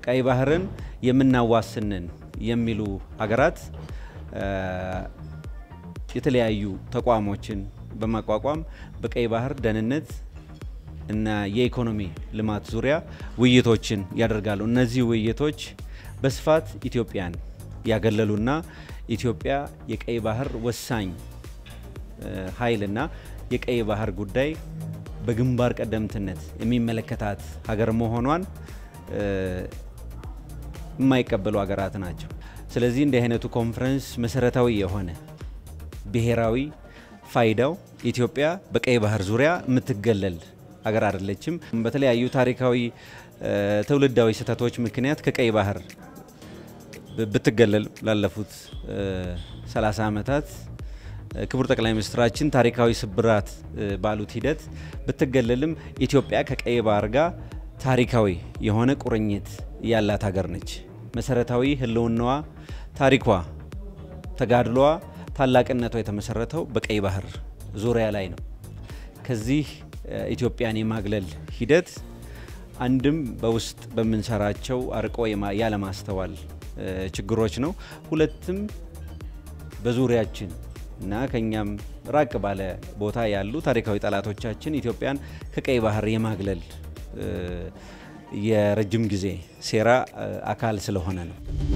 ቀይ ባህርን የምናዋስንን የሚሉ ሀገራት የተለያዩ ተቋሞችን በማቋቋም በቀይ ባህር ደህንነት እና የኢኮኖሚ ልማት ዙሪያ ውይይቶችን ያደርጋሉ። እነዚህ ውይይቶች በስፋት ኢትዮጵያን ያገለሉና ኢትዮጵያ የቀይ ባህር ወሳኝ ኃይልና የቀይ ባህር ጉዳይ በግንባር ቀደምትነት የሚመለከታት ሀገር መሆኗን የማይቀበሉ ሀገራት ናቸው። ስለዚህ እንዲህ አይነቱ ኮንፈረንስ መሰረታዊ የሆነ ብሔራዊ ፋይዳው ኢትዮጵያ በቀይ ባህር ዙሪያ የምትገለል ሀገር አይደለችም። በተለያዩ ታሪካዊ ትውልዳዊ ስህተቶች ምክንያት ከቀይ ባህር ብትገለል ላለፉት 30 ዓመታት ክቡር ጠቅላይ ሚኒስትራችን ታሪካዊ ስብራት ባሉት ሂደት ብትገለልም ኢትዮጵያ ከቀይ ባህር ጋር ታሪካዊ የሆነ ቁርኝት ያላት ሀገር ነች። መሰረታዊ ሕልውናዋ፣ ታሪኳ፣ ተጋድሏ፣ ታላቅነቷ የተመሰረተው በቀይ ባህር ዙሪያ ላይ ነው። ከዚህ ኢትዮጵያን የማግለል ሂደት አንድም በውስጥ በምንሰራቸው አርቆ ያለማስተዋል ችግሮች ነው። ሁለትም በዙሪያችን እና ከኛም ራቅ ባለ ቦታ ያሉ ታሪካዊ ጠላቶቻችን ኢትዮጵያን ከቀይ ባህር የማግለል የረጅም ጊዜ ሴራ አካል ስለሆነ ነው።